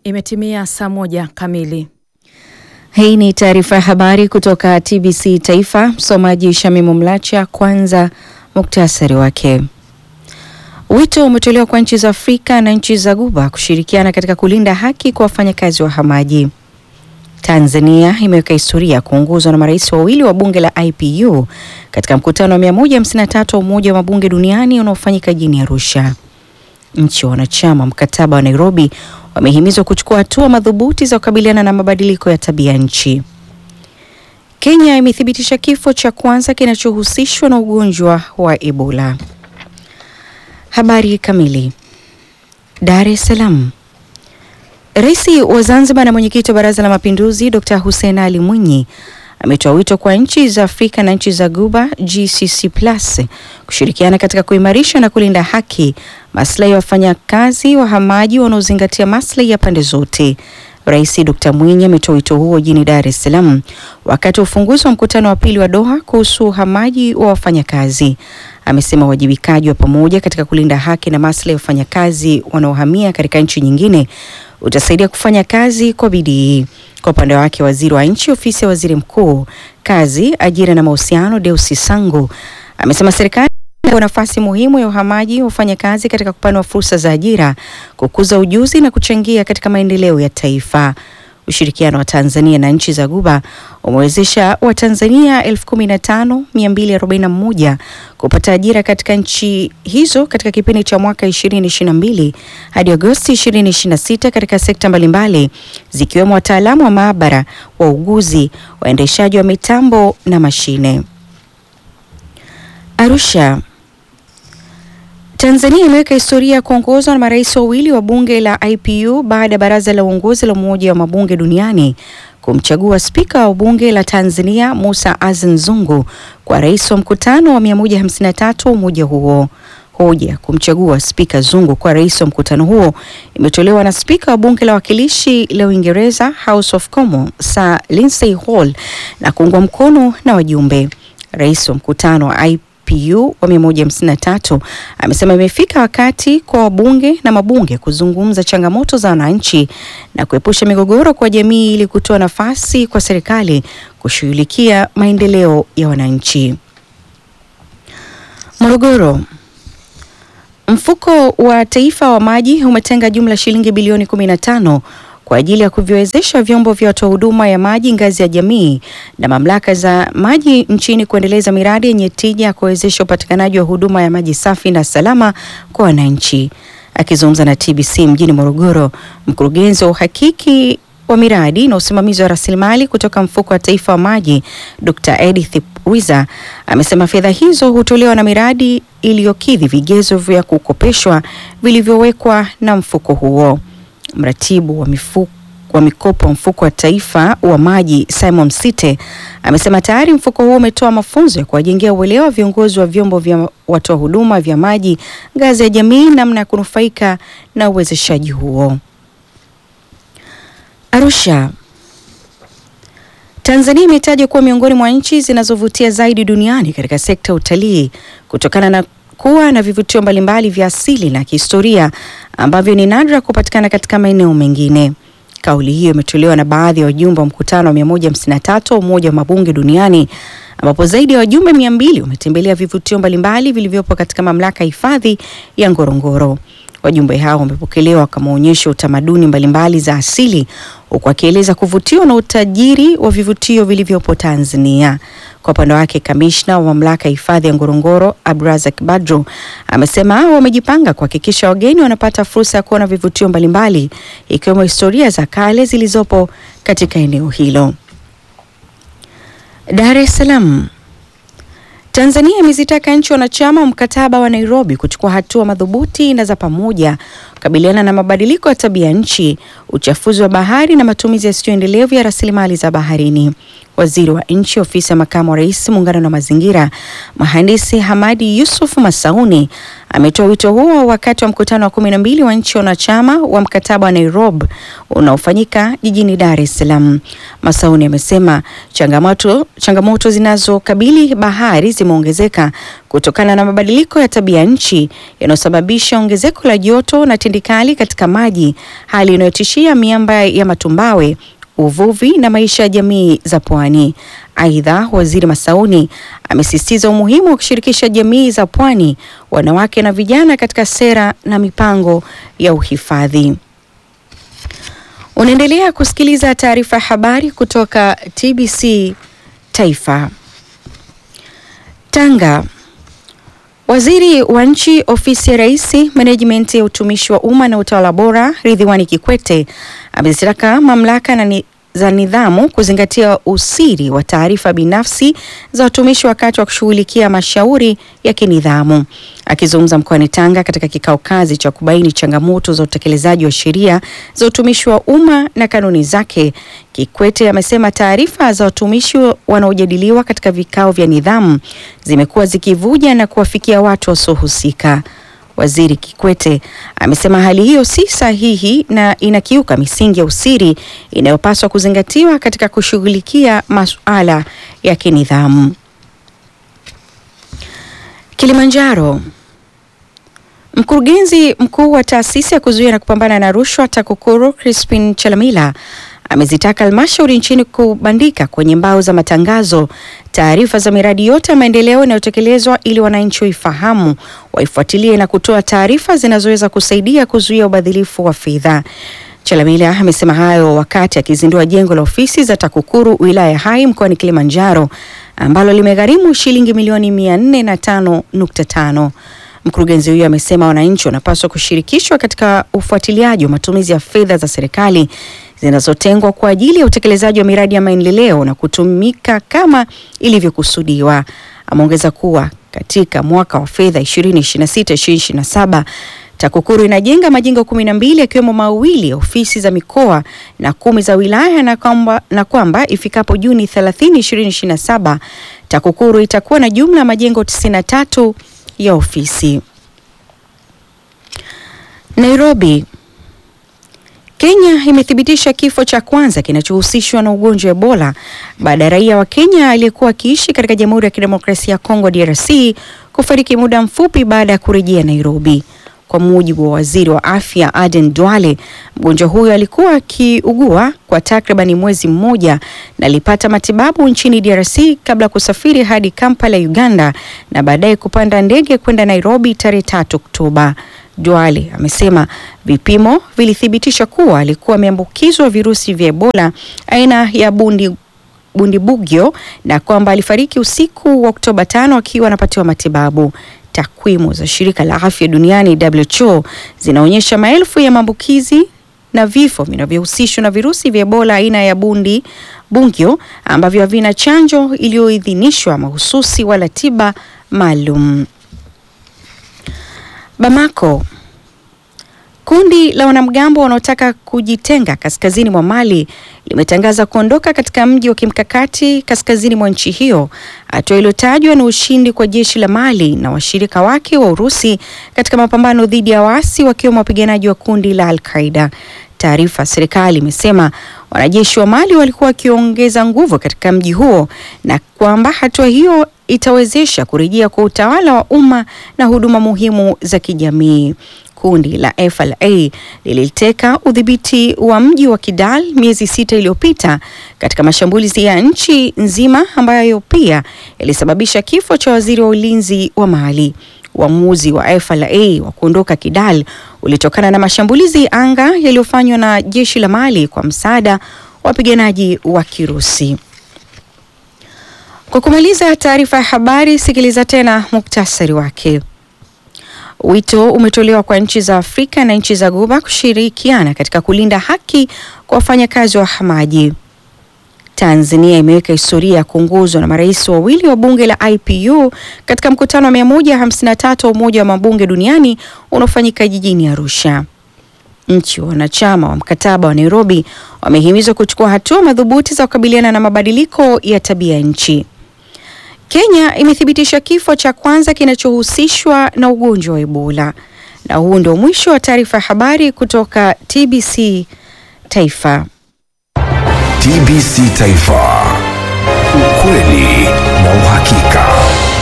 Imetimia saa moja kamili. Hii ni taarifa ya habari kutoka TBC Taifa. Msomaji Shamimu Mlacha. Kwanza muktasari wake. Wito umetolewa kwa nchi za Afrika na nchi za Ghuba kushirikiana katika kulinda haki kwa wafanyakazi wahamaji. Tanzania imeweka historia kuongozwa na marais wawili wa bunge la IPU katika mkutano wa 153 wa Umoja wa Mabunge Duniani unaofanyika jijini Arusha. Nchi wanachama mkataba wa Nairobi wamehimizwa kuchukua hatua madhubuti za kukabiliana na mabadiliko ya tabia nchi. Kenya imethibitisha kifo cha kwanza kinachohusishwa na ugonjwa wa Ebola. Habari kamili. Dar es Salaam. Rais wa Zanzibar na mwenyekiti wa Baraza la Mapinduzi Dr. Hussein Ali Mwinyi ametoa wito kwa nchi za Afrika na nchi za Ghuba GCC Plus kushirikiana katika kuimarisha na kulinda haki, maslahi ya wafanyakazi wahamaji wanaozingatia maslahi ya pande zote. Rais Dr. Mwinyi ametoa wito huo jijini Dar es Salaam wakati wa ufunguzi wa mkutano wa pili wa Doha kuhusu uhamaji wa wafanyakazi. Amesema uwajibikaji wa pamoja katika kulinda haki na maslahi ya wafanyakazi wanaohamia katika nchi nyingine utasaidia kufanya kazi kwa bidii. Kwa upande wake, waziri wa nchi ofisi ya waziri mkuu, kazi, ajira na mahusiano, Deusi Sangu amesema serikali kwa nafasi muhimu ya uhamaji wa wafanyakazi katika kupanua fursa za ajira, kukuza ujuzi na kuchangia katika maendeleo ya taifa. Ushirikiano wa Tanzania na nchi za Ghuba umewezesha Watanzania 15241 kupata ajira katika nchi hizo katika kipindi cha mwaka 2022 hadi Agosti 2026 katika sekta mbalimbali zikiwemo wataalamu wa maabara, wauguzi, waendeshaji wa mitambo na mashine. Arusha. Tanzania imeweka historia ya kuongozwa na marais wawili wa bunge la IPU baada ya baraza la uongozi la Umoja wa Mabunge Duniani kumchagua spika wa bunge la Tanzania Musa Azan Zungu kwa rais wa mkutano wa 153 wa umoja huo. Hoja kumchagua spika Zungu kwa rais wa mkutano huo imetolewa na spika wa bunge la wakilishi la Uingereza House of Commons Sir Lindsay Hall na kuungwa mkono na wajumbe. Rais wa mkutano wa IPU PU wa 153 amesema imefika wakati kwa wabunge na mabunge kuzungumza changamoto za wananchi na kuepusha migogoro kwa jamii ili kutoa nafasi kwa serikali kushughulikia maendeleo ya wananchi. Morogoro. Mfuko wa Taifa wa Maji umetenga jumla shilingi bilioni 15 kwa ajili ya kuviwezesha vyombo vya watoa huduma ya maji ngazi ya jamii na mamlaka za maji nchini kuendeleza miradi yenye tija ya kuwezesha upatikanaji wa huduma ya maji safi na salama kwa wananchi. Akizungumza na TBC mjini Morogoro, mkurugenzi wa uhakiki wa miradi na usimamizi wa rasilimali kutoka mfuko wa taifa wa maji Dr. Edith Wiza amesema fedha hizo hutolewa na miradi iliyokidhi vigezo vya kukopeshwa vilivyowekwa na mfuko huo. Mratibu wa mifuko wa mikopo mfuko wa taifa wa maji Simon Site amesema tayari mfuko huo umetoa mafunzo ya kuwajengea uelewa viongozi wa vyombo vya watoa huduma vya maji ngazi ya jamii namna ya kunufaika na uwezeshaji huo. Arusha. Tanzania imetajwa kuwa miongoni mwa nchi zinazovutia zaidi duniani katika sekta ya utalii kutokana na kuwa na vivutio mbalimbali vya asili na kihistoria ambavyo ni nadra kupatikana katika maeneo mengine. Kauli hiyo imetolewa na baadhi ya wajumbe wa mkutano wa 153 wa Umoja wa Mabunge Duniani ambapo zaidi ya wajumbe 200 wametembelea vivutio mbalimbali vilivyopo katika mamlaka ya hifadhi ya Ngorongoro. Wajumbe hao wamepokelewa kama onyesho utamaduni mbalimbali za asili huku akieleza kuvutiwa na utajiri wa vivutio vilivyopo Tanzania. Kwa upande wake, kamishna wa mamlaka ya hifadhi ya Ngorongoro Abdurazak Badru amesema hao wamejipanga kuhakikisha wageni wanapata fursa ya kuona vivutio mbalimbali ikiwemo historia za kale zilizopo katika eneo hilo. Dar es Salaam. Tanzania imezitaka nchi wanachama wa mkataba wa Nairobi kuchukua hatua madhubuti na za pamoja kukabiliana na mabadiliko ya tabia nchi, uchafuzi wa bahari na matumizi yasiyoendelevu ya rasilimali za baharini. waziri wa nchi ofisi ya makamu wa rais muungano na mazingira, mhandisi Hamadi Yusuf Masauni ametoa wito huo wakati wa mkutano wa kumi na mbili wa nchi wanachama wa mkataba wa Nairobi unaofanyika jijini Dar es Salaam. Masauni amesema changamoto changamoto zinazokabili bahari zimeongezeka kutokana na mabadiliko ya tabia nchi yanayosababisha ongezeko la joto na tindikali katika maji, hali inayotishia miamba ya matumbawe uvuvi na maisha ya jamii za pwani. Aidha, waziri Masauni amesisitiza umuhimu wa kushirikisha jamii za pwani, wanawake na vijana katika sera na mipango ya uhifadhi. Unaendelea kusikiliza taarifa ya habari kutoka TBC Taifa. Tanga. Waziri wa nchi ofisi ya Rais, menejimenti ya utumishi wa umma na utawala bora, Ridhiwani Kikwete amezitaka mamlaka na ni za nidhamu kuzingatia usiri wa taarifa binafsi za watumishi wakati wa kushughulikia mashauri ya kinidhamu. Akizungumza mkoani Tanga katika kikao kazi cha kubaini changamoto za utekelezaji wa sheria za utumishi wa umma na kanuni zake, Kikwete amesema taarifa za watumishi wanaojadiliwa katika vikao vya nidhamu zimekuwa zikivuja na kuwafikia watu wasiohusika. Waziri Kikwete amesema hali hiyo si sahihi na inakiuka misingi ya usiri inayopaswa kuzingatiwa katika kushughulikia masuala ya kinidhamu. Kilimanjaro. Mkurugenzi mkuu wa taasisi ya kuzuia na kupambana na rushwa TAKUKURU Crispin Chalamila amezitaka halmashauri nchini kubandika kwenye mbao za matangazo taarifa za miradi yote ya maendeleo inayotekelezwa ili wananchi waifahamu, waifuatilie na kutoa taarifa zinazoweza kusaidia kuzuia ubadhilifu wa fedha. Chalamila amesema hayo wakati akizindua jengo la ofisi za TAKUKURU wilaya ya Hai mkoani Kilimanjaro ambalo limegharimu shilingi milioni 405.5. Mkurugenzi huyo amesema wananchi wanapaswa kushirikishwa katika ufuatiliaji wa matumizi ya fedha za serikali zinazotengwa kwa ajili ya utekelezaji wa miradi ya maendeleo na kutumika kama ilivyokusudiwa. Ameongeza kuwa katika mwaka wa fedha 2026/2027 TAKUKURU inajenga majengo kumi na mbili yakiwemo mawili ya ofisi za mikoa na kumi za wilaya na kwamba, na kwamba ifikapo Juni 30, 2027 TAKUKURU itakuwa na jumla ya majengo 93 ya ofisi. Nairobi. Kenya imethibitisha kifo cha kwanza kinachohusishwa na ugonjwa wa Ebola baada ya raia wa Kenya aliyekuwa akiishi katika Jamhuri ya Kidemokrasia ya Kongo DRC kufariki muda mfupi baada ya kurejea Nairobi. Kwa mujibu wa waziri wa afya Aden Duale, mgonjwa huyo alikuwa akiugua kwa takribani mwezi mmoja na alipata matibabu nchini DRC kabla ya kusafiri hadi Kampala, Uganda na baadaye kupanda ndege kwenda Nairobi tarehe tatu Oktoba. Duale amesema vipimo vilithibitisha kuwa alikuwa ameambukizwa virusi vya Ebola aina ya bundi bundibugyo na kwamba alifariki usiku wa Oktoba tano akiwa anapatiwa matibabu. Takwimu za shirika la afya duniani WHO zinaonyesha maelfu ya maambukizi na vifo vinavyohusishwa na virusi vya Ebola aina ya bundi bungyo ambavyo havina chanjo iliyoidhinishwa mahususi wala tiba maalum. Bamako. Kundi la wanamgambo wanaotaka kujitenga kaskazini mwa Mali limetangaza kuondoka katika mji wa kimkakati kaskazini mwa nchi hiyo, hatua iliyotajwa na ushindi kwa jeshi la Mali na washirika wake wa Urusi katika mapambano dhidi ya waasi wakiwemo wapiganaji wa kundi la Al-Qaeda. Taarifa ya serikali imesema wanajeshi wa Mali walikuwa wakiongeza nguvu katika mji huo na kwamba hatua hiyo itawezesha kurejea kwa utawala wa umma na huduma muhimu za kijamii. Kundi la FLA liliteka udhibiti wa mji wa Kidal miezi sita iliyopita katika mashambulizi ya nchi nzima ambayo pia yalisababisha kifo cha waziri wa ulinzi wa Mali. Uamuzi wa FLA wa kuondoka Kidal ulitokana na mashambulizi anga yaliyofanywa na jeshi la Mali kwa msaada wa wapiganaji wa Kirusi. Kwa kumaliza taarifa ya habari, sikiliza tena muktasari wake. Wito umetolewa kwa nchi za Afrika na nchi za Ghuba kushirikiana katika kulinda haki kwa wafanyakazi wa hamaji. Tanzania imeweka historia ya kuongozwa na marais wawili wa bunge la IPU katika mkutano wa 153 wa Umoja wa Mabunge Duniani unaofanyika jijini Arusha. Nchi wanachama wa mkataba wa Nairobi wamehimizwa kuchukua hatua madhubuti za kukabiliana na mabadiliko ya tabia nchi. Kenya imethibitisha kifo cha kwanza kinachohusishwa na ugonjwa wa Ebola. Na huu ndio mwisho wa taarifa ya habari kutoka TBC Taifa. TBC Taifa. Ukweli na uhakika.